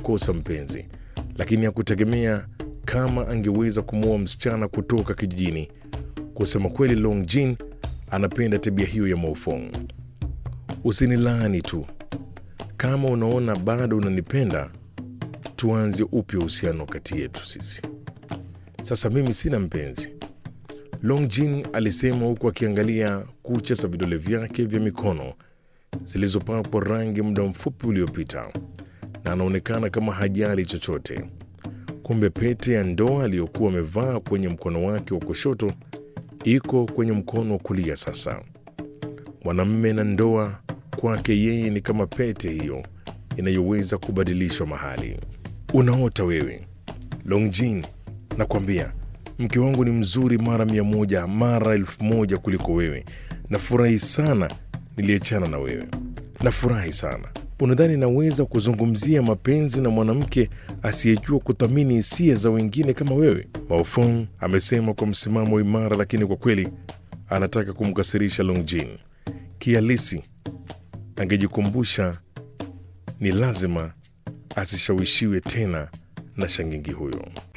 kukosa mpenzi, lakini hakutegemea kama angeweza kumwoa msichana kutoka kijijini. Kusema kweli, Long Jin anapenda tabia hiyo ya Maofong. Usinilaani tu, kama unaona bado unanipenda, tuanze upya uhusiano kati yetu sisi. Sasa mimi sina mpenzi, Long Jin alisema huku akiangalia kucha za vidole vyake vya mikono zilizopakwa rangi muda mfupi uliopita, na anaonekana kama hajali chochote. Kumbe pete ya ndoa aliyokuwa amevaa kwenye mkono wake wa kushoto iko kwenye mkono wa kulia sasa. Mwanamme na ndoa kwake yeye ni kama pete hiyo inayoweza kubadilishwa mahali. Unaota wewe Longjin, nakwambia mke wangu ni mzuri mara mia moja mara elfu moja kuliko wewe. Nafurahi sana niliachana na wewe, nafurahi sana. Unadhani naweza kuzungumzia mapenzi na mwanamke asiyejua kuthamini hisia za wengine kama wewe? Maofong amesema kwa msimamo imara, lakini kwa kweli anataka kumkasirisha Longjin. Kihalisi angejikumbusha ni lazima asishawishiwe tena na shangingi huyo.